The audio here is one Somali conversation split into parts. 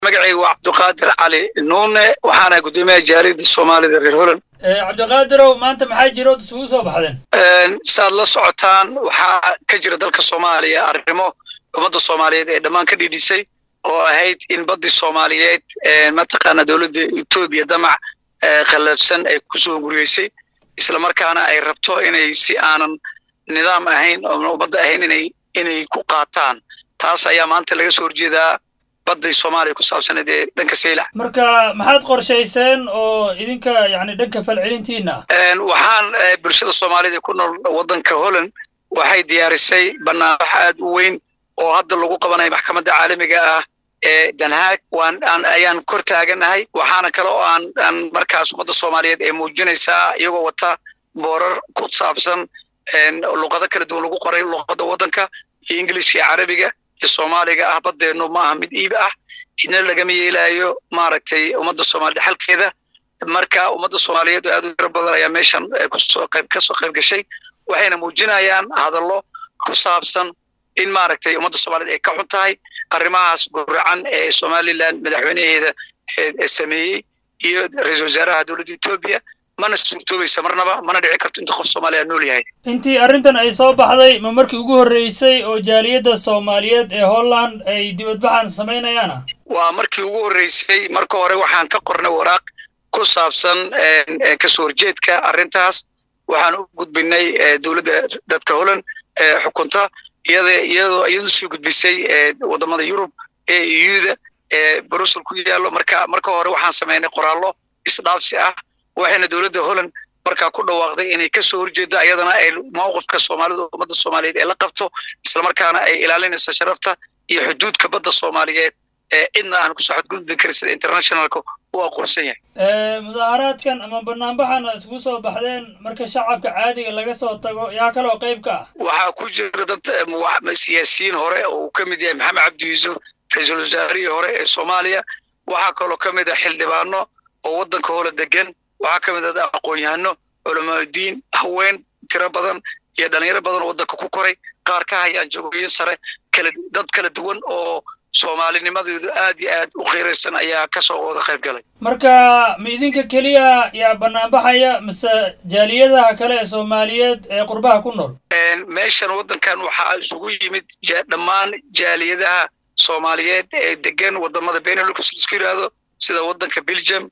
magacayga waa cabdiqaadir cali nuune waxaana guddoomiyaha jaaliyadda soomaalida reer holland cabdiqaadirow maanta maxaa jira ood isugu soo baxdeen saad la socotaan waxaa ka jira dalka soomaaliya arrimo ummadda soomaaliyeed ee dhammaan ka dhidhisay oo ahayd in baddii soomaaliyeed mataqaana dowladda etoobiya damac khallafsan ay kusoo guriyeysay islamarkaana ay rabto inay si aanan nidaam ahayn oo ummadda ahayn inay inay ku qaataan taas ayaa maanta laga soo horjeedaa badday soomaaliya ku saabsaneed ee dhanka saylac marka maxaad qorshayseen oo idinka yani dhanka falcelintiina ah waxaan bulshada soomaaliyed ee ku nool waddanka holland waxay diyaarisay banaanbax aad u weyn oo hadda lagu qabanayo maxkamadda caalamiga ah ee danhaag waan aan ayaan kor taaganahay waxaana kale oo aan aan markaas ummadda soomaaliyeed ee muujinaysaa iyagoo wata boorar ku saabsan luqado kala duwan lagu qoray luqadda waddanka iyo ingilish iyo carabiga iyo soomaaliga ah baddeennu ma aha mid iib ah idna lagama yeelaayo maaragtay ummadda soomaaliyed xalkeeda marka ummadda soomaaliyeed oo aad u tiro badan ayaa meeshan kusoo qayb kasoo qayb gashay waxayna muujinayaan hadallo ku saabsan in maaragtay ummadda soomaaliyed ay ka xun tahay arrimahaas guracan ee somalilan madaxweynaheeda sameeyey iyo ra-iisul wasaaraha dowladda etoobiya mana suurtoobaysa marnaba mana dhici karto inta qof soomaaliya nool yahay intii arrintan ay soo baxday ma markii ugu horreysay oo jaaliyadda soomaaliyeed ee holland ay dibadbaxan samaynayaana waa markii ugu horreysay marka hore waxaan ka qornay waraaq ku saabsan kasoo horjeedka arrintaas waxaan u gudbinay dowladda dadka holland xukunta iyada iyadoo iyadu soo gudbisay waddamada yurub ee iyuda ee brussel ku yaallo marka marka hore waxaan samaynay qoraallo isdhaafsi ah waxayna dowladda holland markaa ku dhawaaqday inay ka soo horjeedo ayadana ay mawqifka soomaalida ummadda soomaaliyeed ee la qabto islamarkaana ay ilaalinayso sharafta iyo xuduudka badda soomaaliyeed ee cidna aan kusoo xadgudbi karin sida internationalka u aqoonsan yahay mudaaharaadkan ama banaanbaxana isugu soo baxdeen marka shacabka caadiga laga soo tago yaa kaloo qayb ka ah waxaa ku jira dad siyaasiyiin hore oo uu ka mid yahay maxamed cabdi yuusuf ra-iisul wasaarihii hore ee soomaaliya waxaa kaloo ka mid ah xildhibaano oo waddanka hola degan waxaa ka mid ah aqoon-yahano culamaauddiin haween tiro badan iyo dhalinyaro badan oo waddanka ku koray qaar ka hayaan jagooyin sare kala dad kala duwan oo soomaalinimadoodu aad iyo aad u qiiraysan ayaa kasoo wada qayb galay marka ma idinka keliya yaa banaanbaxaya mise jaaliyadaha kale ee soomaaliyeed ee qurbaha ku nool meeshan waddankan waxaa isugu yimid dhammaan jaaliyadaha soomaaliyeed ee degan wadamada benelux isku yidhaahdo sida waddanka belgium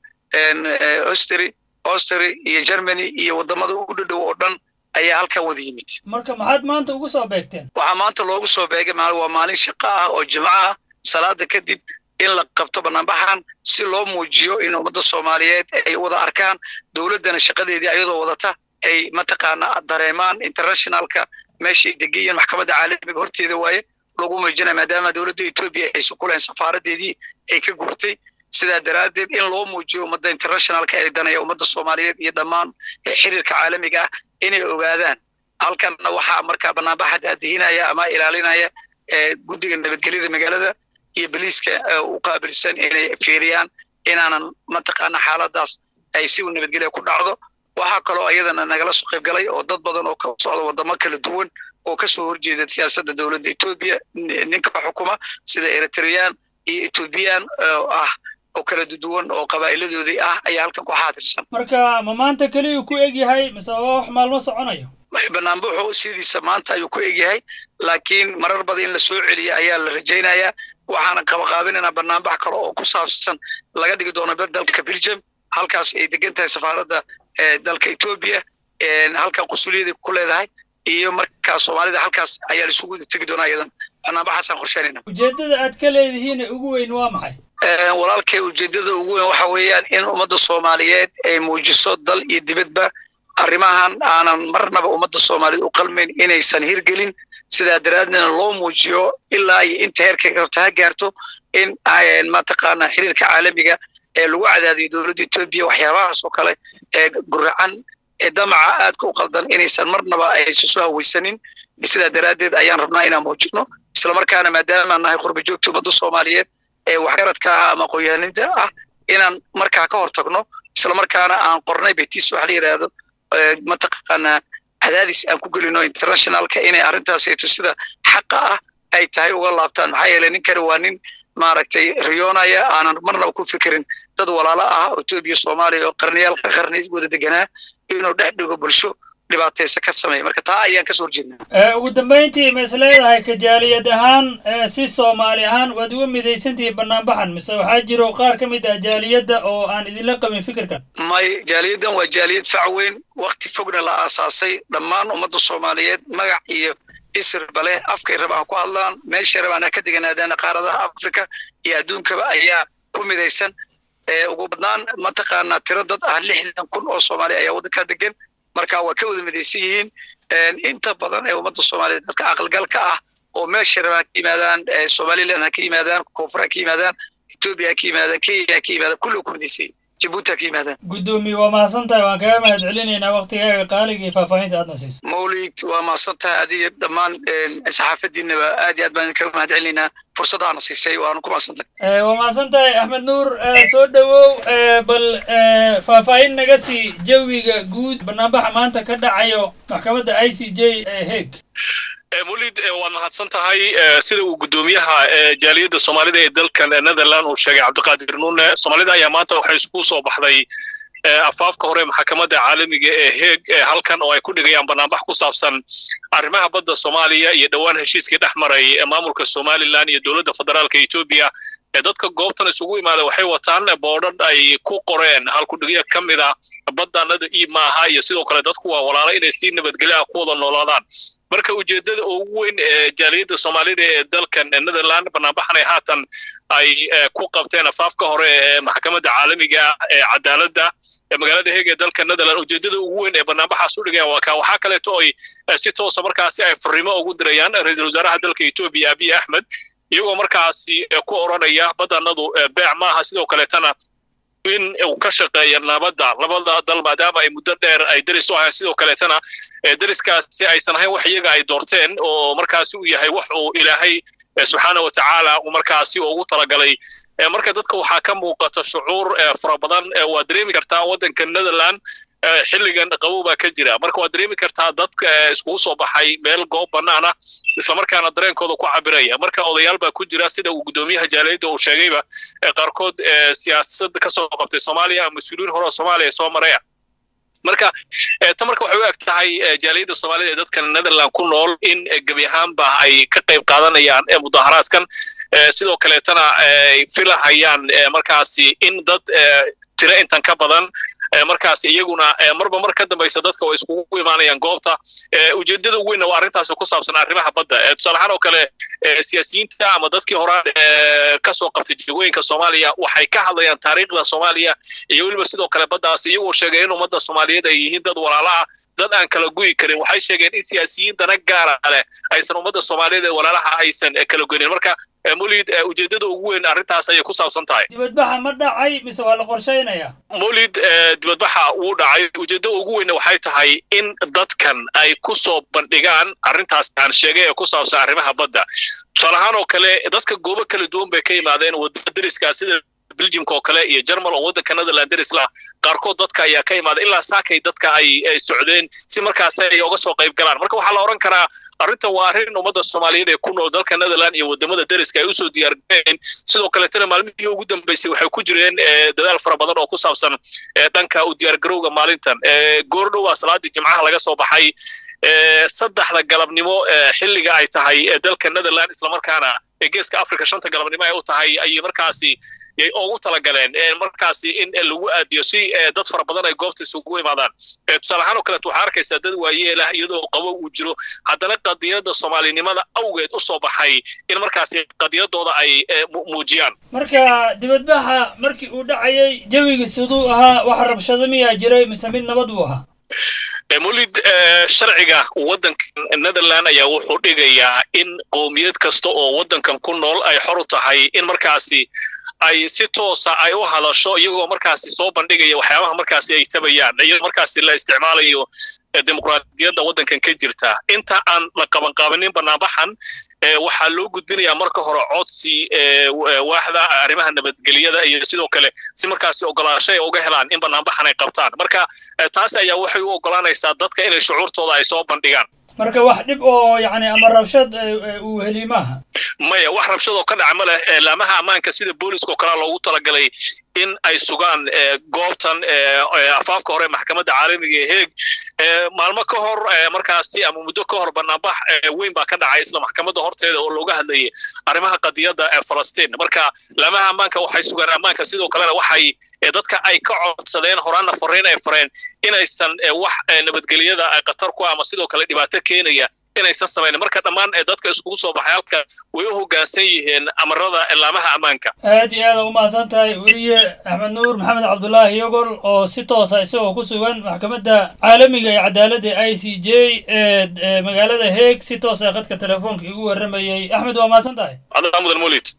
ostry ostry iyo germany iyo wadamada u dhadhow oo dhan ayaa halkan wada yimid marka maxaad maanta ugu soo beegteen waxaa maanta loogu soo beegay waa maalin shaqo ah oo jimco ah salaada kadib in la qabto banaanbaxan si loo muujiyo in ummadda soomaaliyeed ay wada arkaan dowladdana shaqadeedii ayadoo wadata ay mataqaana dareemaan internationalka meeshay degayiin maxkamadda caalamiga horteeda waaye lagu muujinaya maadaama dowladda etoobiya aysan ku lahayn safaaradeedii ay ka guurtay sidaa daraaddeed in loo muujiyo ummadda internationalka ee danaya ummadda soomaaliyeed iyo dhammaan xiriirka caalamiga ah inay ogaadaan halkanna waxaa markaa banaanbaxa daadihinaya ama ilaalinaya guddiga nabadgelyada magaalada iyo boliiska u qaabilsan inay fiiriyaan inaanan mataqaana xaaladaas ay si u nabadgelya ku dhacdo waxaa kaloo ayadana nagala soo qayb galay oo dad badan oo ka socda wadamo kala duwan oo kasoo horjeeda siyaasadda dowladda etoobiya ninka xukuma sida eritreyaan iyo ethoobiyan ah oo kala duwan oo qabaa'iladoodii ah ayaa halkan ku xaadirsan marka ma maanta keliyu ku eg yahay mise waa wax maalmo soconayo banaanbaxu sidiisa maanta ayuu ku egyahay laakiin marar badan in la soo celiya ayaa la rajaynayaa waxaana qabaqaabinaynaa banaanbax kale oo ku saabsan laga dhigi doono dalka belgium halkaas ay degan tahay safaaradda dalka etoobiya halkan qusuliyada ku leedahay iyo markaa soomaalida halkaas ayaa la isugu tegi doonaa iyadan banaanbaxaasaan qorsheynayna ujeeddada aad ka leedihiin ugu weyn waa maxay walaalkay ujeeddada ugu weyn waxa weeyaan in ummadda soomaaliyeed ay muujiso dal iyo dibadba arrimahan aanan marnaba ummadda soomaaliyeed u qalmayn inaysan hirgelin sidaa daraaddeedna loo muujiyo ilaa iyo inta heerkay rabta ha gaarto in mataqaana xiriirka caalamiga ee lagu cadaadiyo dowladda etoobiya waxyaabahaas oo kale ee guracan ee damaca aadka u qaldan inaysan marnaba aysan soo hawaysanin sidaa daraaddeed ayaan rabnaa inaan muujino islamarkaana maadaamaan nahay qurba joogta ummadda soomaaliyeed ee waxgaradka ah ama aqoonyahaninta ah inaan markaa ka hor tagno islamarkaana aan qornay betis waxa la yidhaahdo mataqaana cadaadis aan ku gelino internationalka inay arrintaasayto sida xaqa ah ay tahay uga laabtaan maxaa yeeley ninkani waa nin maaragtay riyoonaya aanan marnaba ku fikirin dad walaalo ah oo etoobiya soomaaliya oo qarniyaal qarni wada deganaa inuu dhex dhigo bulsho dhibaataysa ka sameeya marka taa ayaan kasoo horjeednaa ugu dambayntii ma is leedahay kajaaliyad ahaan si soomaali ahaan waad uga midaysantihiin banaanbaxan mise waxaa jiro qaar ka mid ah jaaliyadda oo aan idinla qabin fikirkan may jaaliyaddan waa jaaliyad fac weyn wakti fogna la aasaasay dhammaan ummadda soomaaliyeed magac iyo isirba leh afkay rabaan ku hadlaan meeshay rabaan ha ka deganaadaan qaaradaha africa iyo adduunkaba ayaa ku midaysan ugu badnaan mataqaanaa tiro dad ah lixdan kun oo soomaali ayaa waddankaa degan marka waa ka wada midaysan yihiin inta badan ee ummadda soomaaliyeed dadka aqalgalka ah oo meesha rabaan ka yimaadaan somaliland ha ka yimaadaan koonfur ha ka yimaadaan etoobiya ha ka yimaadaan kenya ha ka yimaadaan kulliga ku midaysan yihin jabuuti ha ka yimaadaan guddoomiye waa mahadsan tahay waan kaga mahad celinaynaa waktigaaga qaaliga iyo faahfaahinta aadna siisa mawlid waa mahadsan tahay adiga dhammaan saxaafadiinaba aad iyo aad baan kaga mahad celinaynaa fursadaana siisay waanu ku mahadsan tahay waa mahadsan tahay axmed nuur soo dhowow bal faahfaahin naga sii jawiga guud banaanbaxa maanta ka dhacayo maxkamadda i c j ee heeg mulid waad mahadsan tahay sida uu guddoomiyaha jaaliyadda soomaalida ee dalkan netherland uu sheegay cabdiqaadir nuune soomaalida ayaa maanta waxay isku soo baxday afaafka hore maxkamadda caalamiga ee heeg halkan oo ay ku dhigayaan banaanbax ku saabsan arrimaha badda soomaaliya iyo dhowaan heshiiskii dhex maray maamulka somalilan iyo dowladda federaalka etoobiya ee dadka goobtan isugu imaada waxay wataan boodhan ay ku qoreen halkudhigyo ka mid a baddanada iib maaha iyo sidoo kale dadku waa walaalo inay si nabadgelyo ah ku wada noolaadaan marka ujeeddada ugu weyn ee jaaliyadda soomaalida ee dalkan netherland banaanbaxanay haatan ay ku qabteen afaafka hore ee maxkamadda caalamiga ee cadaaladda ee magaalada heeg ee dalka netherland ujeeddada ugu weyn ee banaanbaxaas u dhigayaan waa kaa waxaa kaleeto ay si toosa markaasi ay fariimo ugu dirayaan ra-iisul wasaaraha dalka etoobiya abiy axmed iyagoo markaasi ku odranaya baddanadu beec maaha sidoo kaleetana in uu ka shaqeeya nabadda labada dal maadaama ay muddo dheer ay deris u ahayn sidoo kaleetana deriskaasi aysan ahayn wax iyaga ay doorteen oo markaasi uu yahay wax uu ilaahay subxaana wa tacaala uu markaasi ugu talagalay marka dadka waxaa ka muuqata shucuur fara badan waa dareemi kartaa waddanka netherland xilligan qabow baa ka jira marka waad dareemi kartaa dadka iskugu soo baxay meel goob bannaan ah islamarkaana dareenkooda ku cabiraya marka odayaal baa ku jira sida uu guddoomiyaha jaaliyadda uu sheegayba qaarkood siyaasad ka soo qabtay soomaaliya mas-uuliyiin hore oo soomaaliya soo maraya marka ta marka waxay u eg tahay jaaliyadda soomaalida ee dadka netherland ku nool in gebi ahaanba ay ka qayb qaadanayaan mudaharaadkan sidoo kaleetana ay filahayaan markaasi in dad tiro intan ka badan markaas iyaguna marba mar ka dambaysa dadka way iskugu imaanayaan goobta ujeedada ugu weynna waa arrintaasi ku saabsan arrimaha badda tusaale ahaan oo kale siyaasiyiinta ama dadkii horaan ka soo qabtay jegooyinka soomaaliya waxay ka hadlayaan taariikhda soomaaliya iyo weliba sidoo kale baddaas iyagoo sheegay in ummadda soomaaliyeed ay yihiin dad walaala ah dad aan kala guyi karin waxay sheegeen in siyaasiyiin dana gaara leh aysan ummadda soomaaliyeed ee walaalaha aysan kala goynin marka mulid ujeeddada ugu weyn arrintaas ayay ku saabsan tahay dibadbaxa ma dhacay mise waa la qorshaynaya mulid dibadbaxa wuu dhacay ujeeddada ugu weynna waxay tahay in dadkan ay ku soo bandhigaan arrintaas aan sheegay ee ku saabsan arrimaha badda tusaale ahaan oo kale dadka goobo kala duwan bay ka yimaadeen wadada deriska sida belgiumka oo kale iyo jermal oo waddanka netherland derisla qaarkood dadka ayaa ka imaada ilaa saakay dadka ay socdeen si markaas ay uga soo qayb galaan marka waxaa la odhan karaa arrintan waa arrin ummadda soomaaliyeed ee ku nool dalka netherland iyo wadamada deriska ay usoo diyaargareen sidoo kaletana maalmihii ugu dambeysay waxay ku jireen dadaal fara badan oo ku saabsan dhanka u diyaargarowga maalintan goordhowa salaadii jimcaha laga soo baxay saddexda galabnimo xilliga ay tahay dalka netherland islamarkaana geeska africa shanta galabnimo ay u tahay ayay markaasi yay ugu talagaleen markaasi in lagu aadiyo si dad fara badan ay goobta isugu imaadaan tusaale ahaan oo kaleeto waxaa arkaysaa dad waayeelah iyadoo qabo uu jiro haddana qadiyadda soomaalinimada awgeed u soo baxay in markaasi qadiyadooda ay muujiyaan marka dibadbaxa markii uu dhacayay jawiga siduu ahaa wax rabshado miyaa jiray mise mid nabad buu ahaa mulid sharciga waddankan netherland ayaa wuxuu dhigayaa in qowmiyad kasta oo waddankan ku nool ay xor u tahay in markaasi ay si toosa ay u hadasho iyagoo markaasi soo bandhigaya waxyaabaha markaasi ay tabayaan iyadoo markaasi la isticmaalayo dimuqraadiyadda waddankan ka jirta inta aan la qabanqaabanin banaanbaxan waxaa loo gudbinayaa marka hore codsi waaxda arrimaha nabadgelyada iyo sidoo kale si markaasi ogolaasho ay uga helaan in banaanbaxan ay qabtaan marka taas ayaa waxay u ogolaanaysaa dadka inay shucuurtooda ay soo bandhigaan marka wax dhib oo yani ama rabshad uu heli maaha maya wax rabshadoo ka dhaca ma leh laamaha ammaanka sida booliska oo kalea loogu talagalay in ay sugaan goobtan afaafka hore maxkamadda caalamiga ee heeg maalmo ka hor markaasi ama muddo ka hor banaanbax weyn baa ka dhacay isla maxkamadda horteeda oo looga hadlayay arrimaha qadiyadda ee falastiin marka laamaha ammaanka waxay sugaan ammaanka sidoo kalena waxay dadka ay ka codsadeen horaanna fariin ay fareen inaysan wax nabadgelyada khatar ku ama sidoo kale dhibaato keenaya inaysan samayn marka dhammaan dadka iskugu soo baxay halka way u hoggaansan yihiin amarada laamaha ammaanka aad iyo aada umahadsan tahay weliye axmed nuur maxamed cabdulaahi yogol oo si toosa isagoo ku sugan maxkamadda caalamiga ee cadaaladda i c j ee magaalada heeg si toosa khadka telefoonka igu warramayay axmed waa mahadsan tahay mudan mulid